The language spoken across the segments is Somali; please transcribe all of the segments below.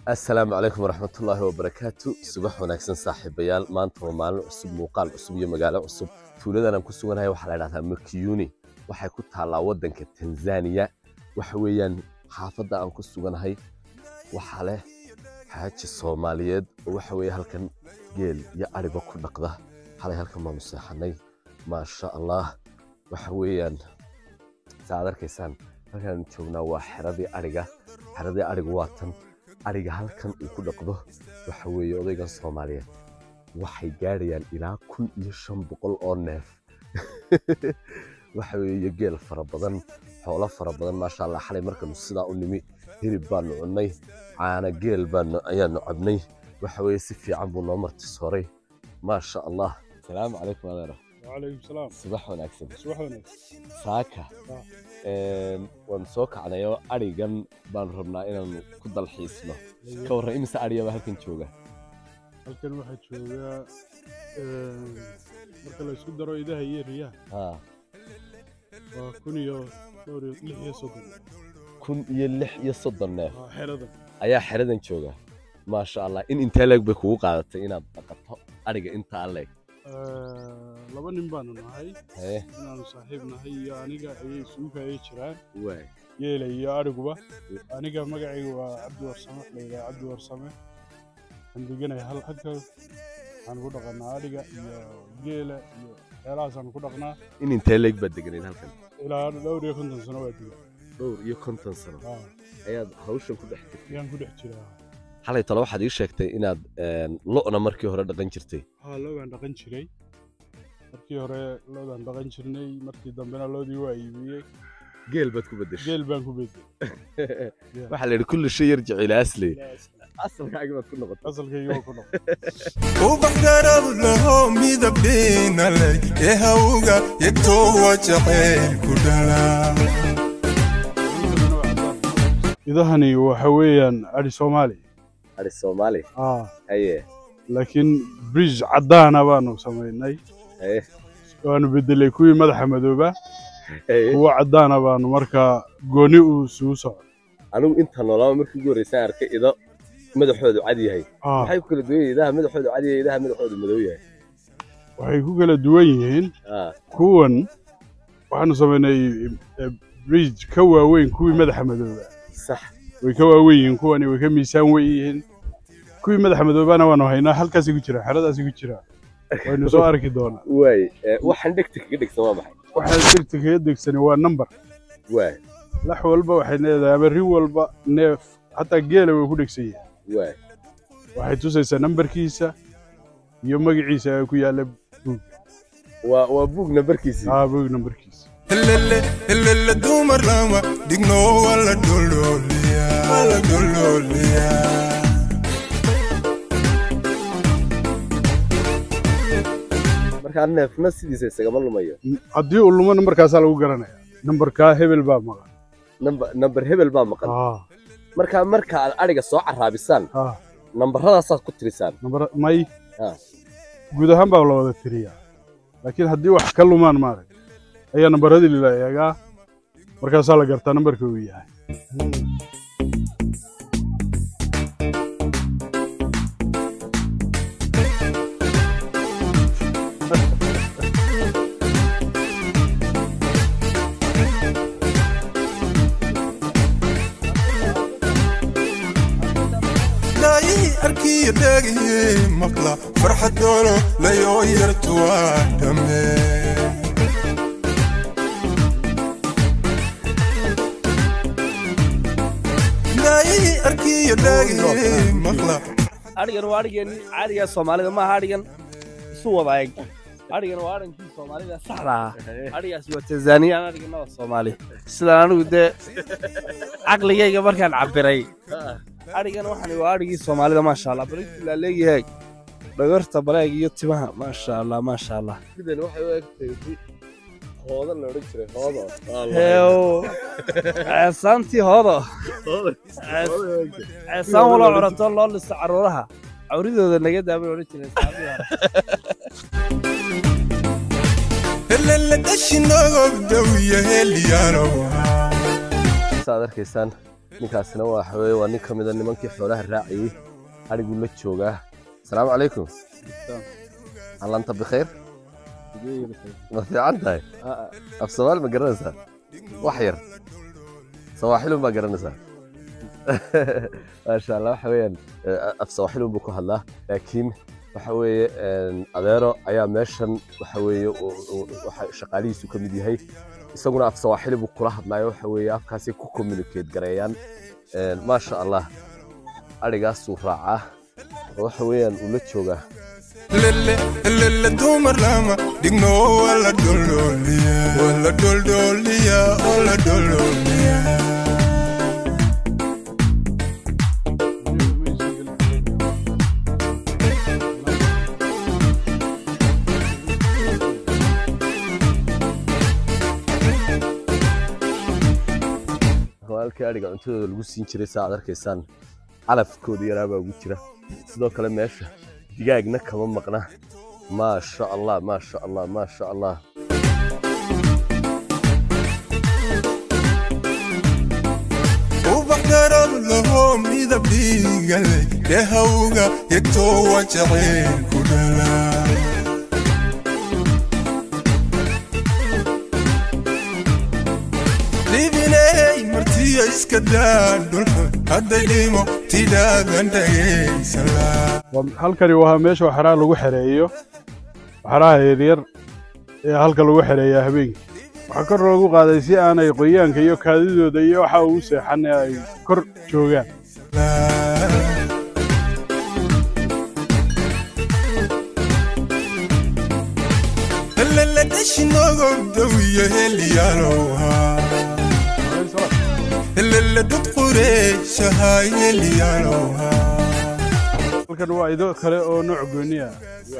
asalaamu calaykum waraxmatullaahi wabarakaatu subax wanaagsan saaxiibayaal maanta waa maalin cusub muuqaal cusub iyo magaalo cusub tuuladan aan ku suganahay waxaa la dhahdaa makiyuni waxay ku taallaa waddanka tanzaniya waxa weeyaan xaafadda aan ku suganahay waxaa leh xaaji soomaaliyeed oo waxa weeye halkan geel iyo ariba ku dhaqda xalay halkan baanu seexanay maasha allah waxa weeyaan saaad arkaysaan halkaan joognaa waa xeradii ariga xeradii ariga waa tan ariga halkan uu ku dhaqdo waxa weeye odaygan soomaaliyeed waxay gaadhayaan ilaa kun iyo shan boqol oo neef waxa weeye geel fara badan xoolo fara badan maasha allah xalay markanu sidaa u nimi hilib baanu cunnay caana geel baanu ayaanu cabnay waxa weeye si fiican buu noo martisooray maasha allah salaamu calaykum adeero وعليكم السلام subax wanaagsan صباح وناس saaka waanu soo kacnayoo arigan baanu rabnaa inaanu ku dalxiisno ka warran imise ariyaba halkan jooga halkan waxaa joogaa marka la isku daro idaha iyo riyaha haa waa kun iyo dhowr iyo lix iyo soddon kun iyo lix iyo soddon neef waa xeradan ayaa xeradan jooga maasha allah in intee leeg bay kugu qaadatay inaad dhaqato ariga intaa leeg laba nin baanu nahay hee inaanu saaxiib nahay iyo aniga ayay isugu ayay jiraan waay geela iyo adhiguba aniga magacayga waa cabdi warsame la yidhaha cabdi warsame waxaan deganahay hal halka waxaan ku dhaqanaa adhiga iyo geela iyo waxyaalahaasaan ku dhaqnaa in intee leeg baad deganayd halkan ilaa dhowr iyo konton sano waa diga dhowr iyo konton sano Ah, ayaad hawshan ku dhex jirtay ayaan ku dhex jiraa xalay talo waxaad ii sheegtay inaad lo'na markii hore dhaqan jirtay haa loodaan dhaqan jiray markii hore loodaan dhaqan jirnay markii dambena loodii waa iibiyey geel baad ku beddeshay geel baan ku bedelay waxaa la yidhi kulli shay yarjic ilaa asli asalkaaga baad ku noqotay asalkayga waa ku dhaqan ubax garab laho midab dhiina leh ee hawga yegtoowa jacayl ku dhala idahani waxa weeyaan adhi soomaali ari soomaali ah haye laakiin bridge caddaana baanu samaynay haye waanu bedelay kuwii madaxa madooba haye kuwa caddaana baanu markaa gooni uu isugu socdo anigu inta noolaaba markii ugu horreysaan arkay ido madaxoodu cad yahay ah maxay ku kala duwan yihiin idaha madaxoodu cad yahay idaha madaxoodu madow yahay waxay ku kala duwan yihiin ah kuwan waxaanu samaynay eh, bridge ka waaweyn kuwii madaxa madooba sax way ka waaweyn yihiin kuwani way ka miisaan weyn yihiin kuwii madaxa madoobaana waanu haynaa halkaasay ku jiraan xeradaasay ku jiraan waynu soo arki doonaa waay eh, waxaan dhegta kaga dhegsan waa maxay waxaa degta kaga degsani waa number waay lax walba waxay leedahay ama ri walba neef xataa geela way ku dhegsan yihiin waay waxay tusaysaa nambarkiisa iyo magaciisa ee ku yaalla buug waa waa buug nambarkiisii aa buug nambarkiisa helele helele dumar lama dhigno wala dhololiya wala dhololiya markaa neefna sidiisa isagama lumayo haddii uu lumo nambarkaasaa lagu garanaya nambarkaa hebel baa maqan nambar nambar hebel baa maqan aa markaa marka aad ariga soo caraabisaan aa nambaradaasaad ku tirisaan nambar may Ah. guud ahaan baa la wada tiriyaa laakiin haddii wax ka lumaan maarag ayaa nambaradii la eegaa markaasaa la gartaa nambarka uu yahay daayihii arkiya dhagaye maqla farxadoono layoo yartuwaa dhamme daayihii arkiya dhagaye maqla adhigan waa adhigeenii caadiga soomaalida maaha adhigan isu wada eg adhigan waa adhankii soomaalida saxda ah adhigaasi waa tanzaniyaan adhigana waa soomaali sidaan anigu dee caqligayga markaan cabiray adhigan waxani waa adhigii soomaalida maasha allah barinkii laa leeyahay dhagarta baleeg iyo timaha maasha allah maasha allah sidan waxay u egtahay si hooda la odhan jiray hoodo heew ceesaantii hoodo ceesaan waloo curato loo listo caruuraha cawridooda naga daabay odhan jireen saxaabadii hore helele dhashinogob dawiya heliyaanow saad arkaysaan ninkaasina waxa weeye waa nin ka mid a nimankii xoolaha raacayey adhiguu la joogaa asalaamu calaykum allanta bikhayr ma fiican tahay af soomaali ma garanaysaa wax yar sawaaxilun baa garanaysaa maasha allah waxa weeyaan eh, af sawaaxilun buu ku hadlaa laakiin waxa weeye een, adeero ayaa meeshan waxa weeye uu- uu- waxa shaqaalihiisu ka mid yahay isaguna af sawaaxili buu kula hadlaayo waxa weeye afkaasay ku communicate gareeyaan Een, maasha allah adhigaasuu raacaa oo waxa weeyaan uu la joogaa lele lele dumar lama digno wala dololiya wala dololiya wala dololiya halkii adhiga cuntadooda lagu siin jiray saa aad arkaysaan calafkooda yaraabaa ugu jira sidoo kale meesha digaagna kama maqna maasha allah maasha allah maasha allah ubax garab laho midab dhiigale dhehawga yegtoo waa jacayl ku dhala dhibiney martiya iska daa dhulka hadday dhimo tidhaadan dhageysala Waa- halkani waa meesha waxaraha lagu xereeyo waxaraha yaryar ee halka lagu xereeyaa habeenkii waxaa kor loogu qaaday si aanay qoyaanka iyo kaadidooda iyo waxa ugu seexan ee ay kor joogaan lele dhashinogo dawiyo helyaloha lele dad qureyshahay helyaloha halkan waa ido kale oo nooc gooni ah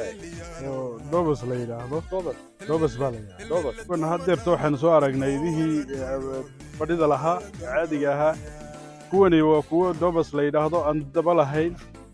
oo dobos la yidhaahdo dobos baa la yidhaahdo kuwan haddeerta waxaanu soo aragnay idihii eh, fadhida lahaa ee caadiga ahaa kuwani waa kuwo dobos la yidhaahdo aan daba lahayn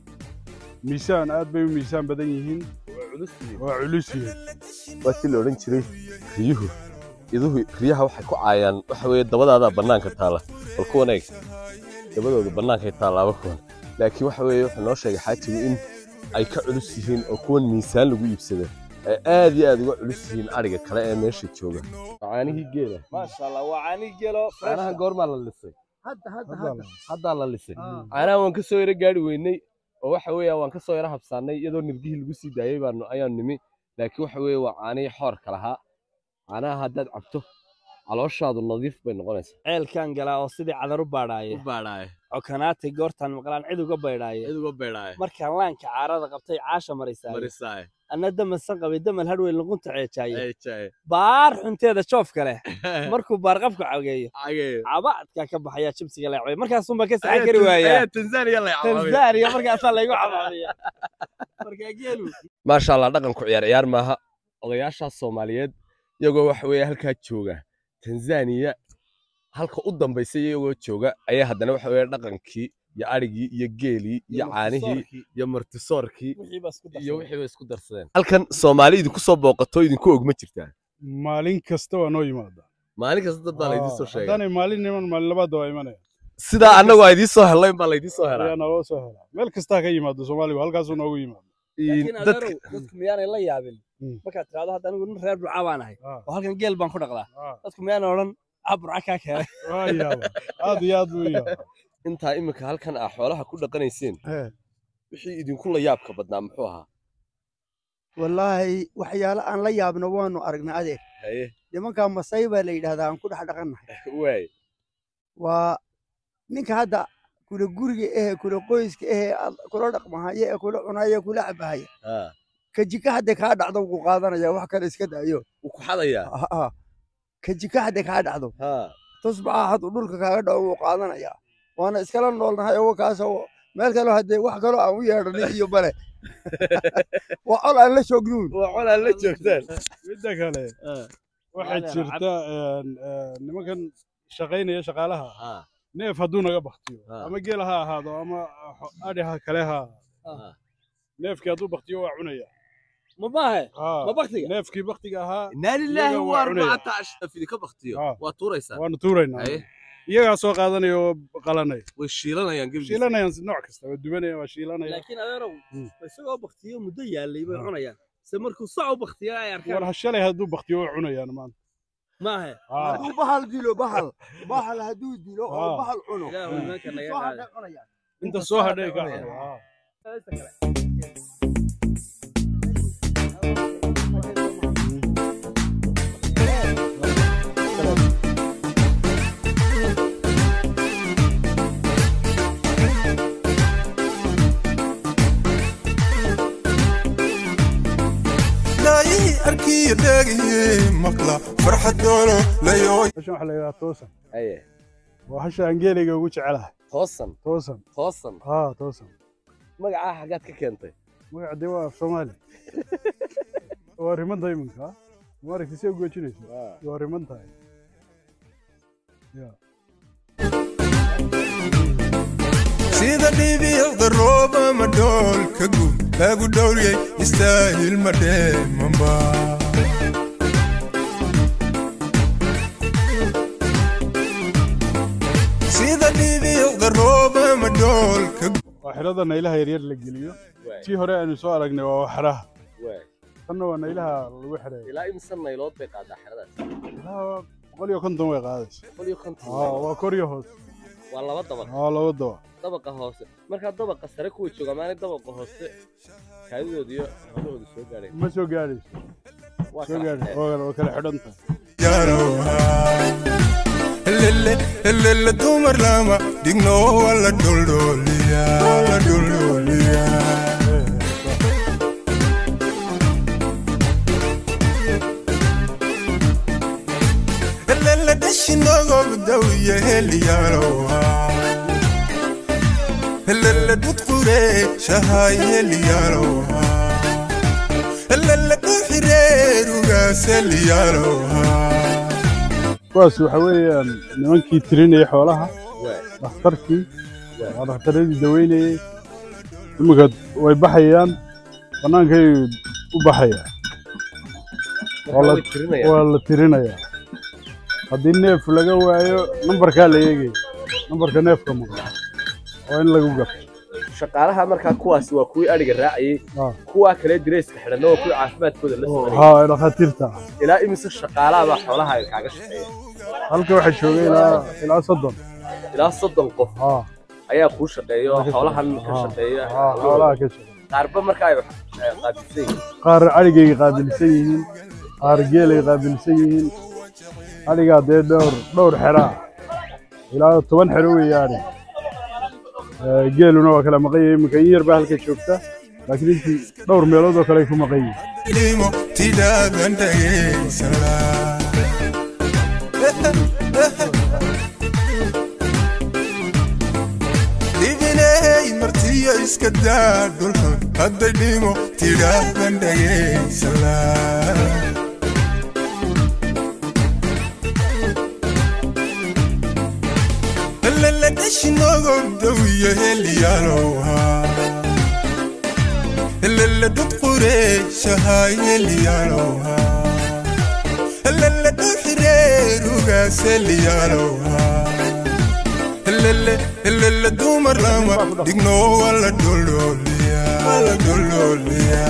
miisaan aad bay u miisaan badan yihiin waa culus yihiin waa si la odhan jiray riyuhu iduhu riyaha waxay ku caayaan waxa weeye dabadaadaa bannaanka taala bal kuwan eeg dabadooda bannaankay taalaaba kuwan laakiin waxa weeye wuxuu noo sheegay xaajigu in ay ka culus yihiin oo kuwan miisaan lagu iibsada ay aad iyo aad uga culus yihiin adhiga kale ee meesha jooga caanihii geela maasha allah waa caani gelo caanahan goormaa la lisay hadda hadda Hadda hadda la- haddaa la lisay Ah. caanahan waan ka soo yaro gaari weynay oo waxa weeye waan ka soo yaro habsaannay iyadoo nirgihii lagu sii daayey baanu ayaan nimi laakiin waxa weeye waa caanihii xoorka lahaa caanaha haddaad cabto calooshaadu nadiif bay noqonaysaa ceelkan galaa oo sidii cadar u baadhaaye baadhaaye cokanaatay goortaan maqlaan cid uga baydhaaye cid uga beedhaaye markaan laanka caarada qabtay caasha marisaaye marisaaye anna damansan qabay damal hadhweyn luqunta ceejaaye eejaaye baar xunteeda joofka leh markuu baarqabka cageeyo ageeyo cabaadkaa ka baxayaa jibsiga leecbay markaasunbaa ka saxan kari waayaa tanzania la tanzania markaasaa laygu cabaadaya markaa geelu maasha allah dhaqanku ciyaar ciyaar maaha odayaashaas soomaaliyeed iyagoo waxa weeye halkaa jooga tanzaniya halka u dambaysa iyagoo jooga ayaa haddana waxa weeye dhaqankii iyo adhigii iyo geelii iyo caanihii iyo martisoorkii wixiiba isku iyo darsaday. wixiiba isku darsadeen halkan soomaali idinku soo booqato idinku og ma jirtaa maalin kasta waa noo yimaada maalin kasta dad baa laydin soo sheegay haddaanay maalin niman maalin labaad waa imanaya sidaa annagu aa idiin soo helayn baa laydin soo helaa ayaa naloo soo helaa meel kastaa ka yimaado soomaaliga halkaasuu noogu yimaado laakiin dadka adeerow dadku miyaanay la yaabin Mm. markaad tiraahdo hadda anigu nin reer burca baan ahay Ah, oo halkan geel baan ku dhaqdaa ah, dadku miyaana odhan ah burca kaa keenay waa yaaba aad iyo aad buu u yaaba intaa iminka halkan aa xoolaha ku dhaqanayseen Eh, wixii idinku la yaabka badnaa muxuu ahaa wallaahi waxyaalo aan la yaabno waanu aragnay adeer haye nimankaa masay baa la yidhaahdaa aan ku dhex dhaqannahay waay waa ninka hadda kula guriga ehe kula qoyska ehe aad kula dhaqmahaya ee kula cunaya kula cabahaya haa ka jika hadda kaa dhacdo wuu qaadanaya wax kale iska daayo wuu ku xadayaa Ah, ah. ka jika hadda kaa dhacdo haa tusbaxa hadduu dhulka kaaga dhaco wuu qaadanayaa waana iskala noolnahay ogo kaasoo meel kaloo haddee wax kaloo aan u yeedhanin iyo bale waa col aan la joognuun waa colaa la joogtaan midda kale waxaa Walaal, jirta een, een, nimankan shaqaynaya shaqaalaha haa neef hadduu naga baktiyo Ah. ama geel ha ahaado ama xo- adhi ha kale ha Ah. ahaado neefkii hadduu baktiyo waa cunaya ma maahe Ah, ma baktiga neefkii baktiga ahaa inaa lilaahi Iyaga waa waa cunaya. arbacata ashaf idinka baktiyo Ah. waa tuuraysaa waanu tuuraynaa haye iyagaa soo qaadanaya oo qalanaya way shiilanayaan gebigiisa shiilanayaan nooc kasta waa dubanaya waa shiilanaya laakiin adeerow Mm. isagoo baktiyo muddo yaalay bay cunayaan se markuu sac u baktiya ay war arkaan ha shalay hadduu baktiyo way cunayaan maanta maahe Ah, hadduu bahal dilo bahal bahal hadduu dilo oo Ah. bahal cuno ilaahu imaanka naga soo qaada hadhay cunayaan inta soo hadhay ka cunayaan. hadhay, ah. daayihii arkiyo dheegihii maqla farxad doolo layooy hashan waxaa la yidhaha toosan haye waa hasha aan geelayga ugu jecelahay toosan toosan toosan haa toosan magacaa xaggaad ka keentay magaca dee waa af soomaali waa rimanta iminka maaragtay si ugoojinayso waa riman tahay ya sida dhibiicda rooba ma dhoolka guud lagu dhowryay istaahil ma dheemanba sida dhibiicda rooba ma dhoolka guud waa xidhada naylaha yaryar la geliyo waay tii hore aanu soo aragnay waa waxraha waay tanna waa naylaha lagu xidheeyo ilaa imisa naylood bay qaadaa xeradaas ilaa boqol iyo konton way qaadaysa boqol iyo konton aa waa kor iyo hoos waa laba dabaq aa laba daba dabaqa hoose markaa dabaqa sare kuwa jooga maanay dabaqa hoose kaadidooda iyo hawlahooda soo gaadheen ma soo gaadhayso waa soo kala gaadhay xidheen. waa waa kala xidhan tahay yarowa helele helele dumar lama dhigno wala dholdhooliya la dholdhooliya helele dhashinogodawiya heliyarowa helele dhudqure shahay heliyarowa helele dhuxireerugaas heliyarowa kuwaas waxa weeyaan nimankii tirinayay xoolaha waay dhakhtarkii waa dhakhtaradii daweynayay iminka way baxayaan bannaankay u baxayaan markaa way tirinayaan waa la tirinayaa haddii neef laga waayo nambarkaa la eegaya nambarka neefka maqla waa in lagu gato shaqaalaha markaa kuwaasi waa kuwii adhiga raacayay Ah. kuwaa kale dirayska xidhanna waa kuwii caafimaadkooda la soconayay haa ee dhakhaatiirta ah ilaa imise shaqaalaha baa xoolaha ay kaaga shaqeeya halka waxaa joogay ilaa ilaa soddon ilaa soddon qof haa ayaa kuu shaqeeya oo xoolahan ka haa, shaqeeya haa, xoolaha ka shaqeeya qaarba markaa ay eh, qaabilsan yihiin qaar adhigay qaabilsan yihiin qaar geelay qaabilsan yihiin adhigaa dee dhowr dhowr xero ah ilaa toban xero weeye adhig Eh, geeluna waa kala maqan yahay iminka in yar baa halka joogta laakiin intii dhowr meelood oo kale ay ku maqan yihiin limo tidaadan dhageysala dhibiney martiyo iska daa dhulkan hadday dhimo tidaadan dhageysala helele dhashinogodawiyo heliyaalowa helele dhudqure shahay heliyaalowa helele dhuxireerugaas heliyaalowa helele helele dumar lama dhigno wala dholdhooliya wala dholdhooliya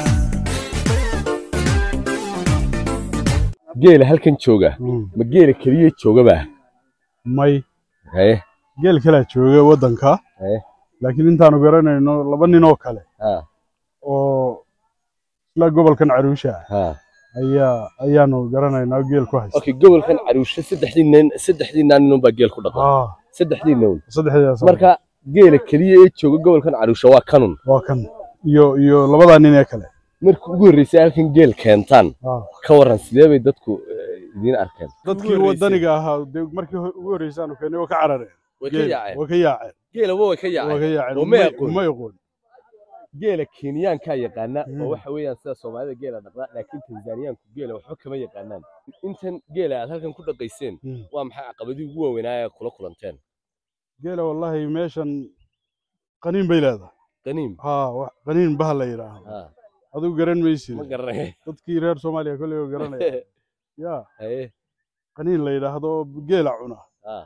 geela halkan jooga ma geela keliya joogaba may haye geel kalaa jooga waddanka haye laakiin intaanu garanayno laba nin oo kale ha oo isla gobolkan caruusha ah ha ayaa ayaanu garanaynaa geel ku haysta okay gobolkan caruushe saddexdii nin saddexdii naanin baa geel ku dhaqan haa saddexdii nin saddexdaas marka geela keliya ee jooga gobolkan caruushe waa kanun waa kan iyo iyo labadaa nin ee kale markii ugu horreysay halkan geel keentaan haa ka waran sidee bay dadku eh, idiin arkeen dadkii wadaniga ahaa dee markii ho- ugu horreysay aanu keennay waa ka carareen way ka Geel, yaaceen waa ka yaaceen geelaba way ka waa ka yaaceen yaaceen oo may umay- aqoon. umay aqoon geela kenyaankaa yaqaana oo Mm. waxa weeyaan sida soomaalida geela dhaqda laakiin tanzaniyaanku geela waxba kama yaqaanaan intan geela aad halkan ku dhaqayseen Mm. waa maxay caqabadii ugu waaweynaa ee kula kulanteen geela wallahi meeshan qaniin bay leedahay qaniim haa wax qaniin bah la yidhaahdo ha adigu garan maysid ma garanay dadkii reer soomaaliya kolley oo garanaya yaa haye qaniin la yidhaahdo oo geela cuna ha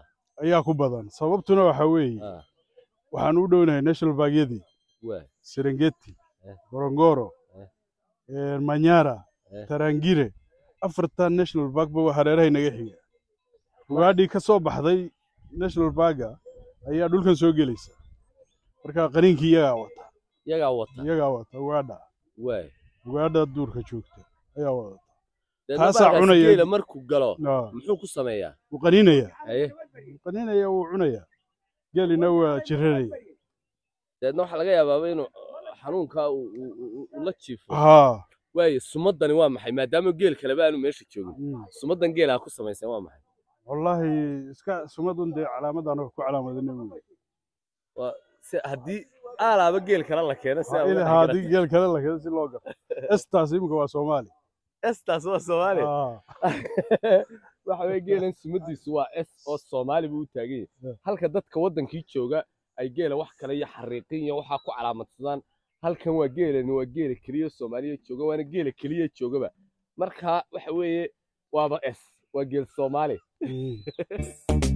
ayaa ku badan sababtuna waxa weeye Ah, waxaan u dhownahay national parkyadii waay serengeti Eh. gorongoro Eh. eh, manyara Eh. tarangire afartan national park ba waa hareerahay naga xiga ugaadhii ka soo baxday national parka ayaa dhulkan soo gelaysa marka qaniinkii iyagaa wata iyagaa wata iyagaa wata ugaadha waay ugaadha duurka joogta ayaa wadata deedna Taasaa baalkaasi cunaya- geela markuu galo Ah, muxuu ku sameeyaa wuu qaniinaya haye wuu qaniinaya wuu cunaya geelina waa jiranaya deedna waxaa laga yaabaaba inuu xanuunkaa uu- uu uu- uu la jiifo haa waaye sumadani waa maxay maadaama geel kaleba aanu meesha joogin mm. sumadan geelaa ku samaysan waa maxay wallaahi iska sumadun dee calaamadan ku calaamadina wey si haddii aalaaba geel kale la keeno si il haadii geel kale la keda si loo galo estaas imika waa soomaali estaas waa soomaali Ah, waxa weye geelan sumadiisu waa s oo soomaali buu u taagan yahay Yeah. halka dadka waddankii jooga ay geela wax kale iyo xariiqin iyo waxaa ku calaamadsadaan halkan waa geelani waa geela keliya soomaaliya jooga waana geela keliya joogaba marka waxa weeye waaba s waa geel soomaali mm.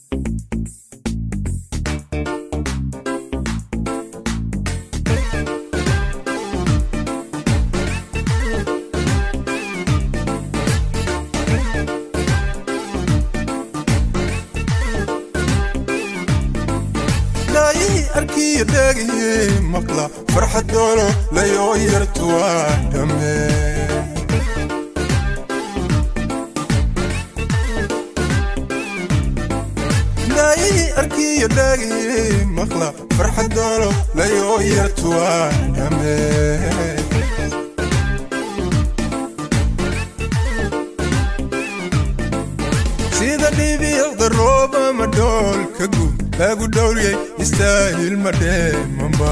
dhaayihii arkiyo dheegihii maqla farxadoono layoo yartu waa dhamme dhaayihii arkiyo dheegihii maqla farxadoono layoo yartu waa dhamme sida dhibiicda rooba madhoolka guud lagu dhowriyey istaahil madheemanba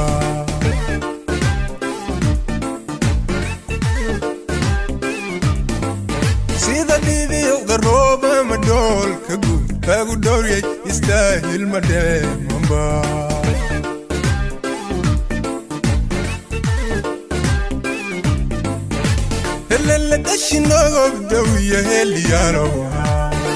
sida dhibiicda rooba madhoolka guud lagu dhowriyey istaahil madheemanba helele dhashinogob dhawiya heliyaanowa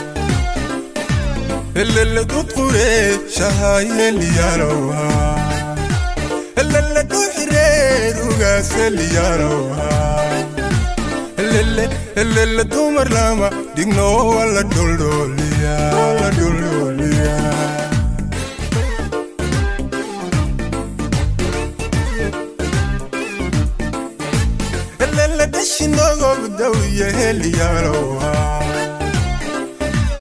helele dudqure shahay heliyaanowa helele dhuxireer ugaas heliyaanowa helele helele dumar lama dhigno wala dhuldhuliya wala dhuldhuliya helele dhashinogob dhawiya heliyaanowa